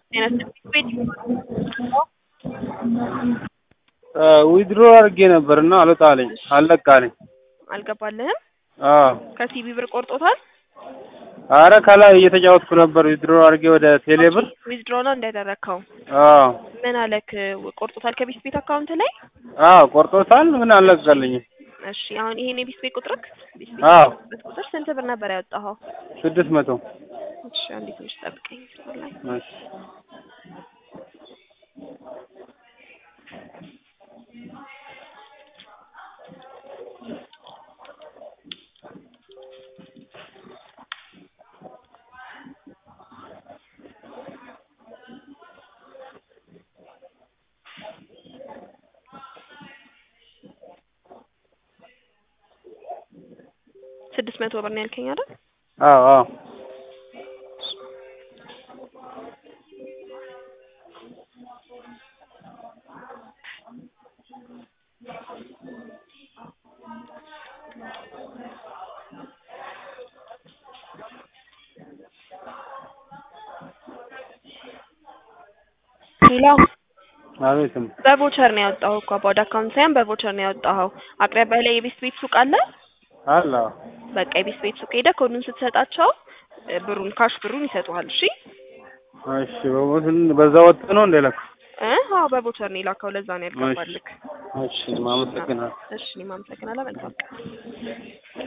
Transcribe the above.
ዊድሮ አድርጌ ነበር እና አልወጣ አለኝ አልለቃ አለኝ። አልገባልህም? አዎ ከሲቢ ብር ቆርጦታል? አረ ከላይ እየተጫወትኩ ነበር ዊድሮ አድርጌ ወደ ቴሌ ብር። ዊዝድሮ ነው እንዳደረግከው? አዎ ምን አለክ? ቆርጦታል ከቤት ቤት አካውንት ላይ? አዎ ቆርጦታል፣ ግን አልለቀቀልኝም። እሺ አሁን ይሄን የቤት ቤት ቁጥርክ? ቤት ቤት አዎ በት ቁጥር ስንት ብር ነበር ያወጣኸው? ስድስት መቶ እሺ አንዴ ትንሽ ጠብቀኝ። ላይ እሺ ስድስት መቶ ብር ነው ያልከኝ አይደል? አዎ አዎ ሄሎ አቤትም በቮቸር ነው ያወጣኸው እኮ ወደ አካውንት ሳይሆን በቮቸር ነው ያወጣኸው። አቅራቢያ ላይ የቤት ቤት ሱቅ አለ? አለ በቃ የቤት ቤት ሱቅ ሄደህ ኮዱን ስትሰጣቸው እ ብሩን ካሽ ብሩን ይሰጡሃል። እሺ እሺ በቦትን በዛ ወጥ ነው እንደለካ እ አዎ በቮቸር ነው የላከው። ለዛ ነው ያልገባልክ። እሺ ማመሰግናለሁ እሺ እኔም አመሰግናለሁ። መልካም ቀን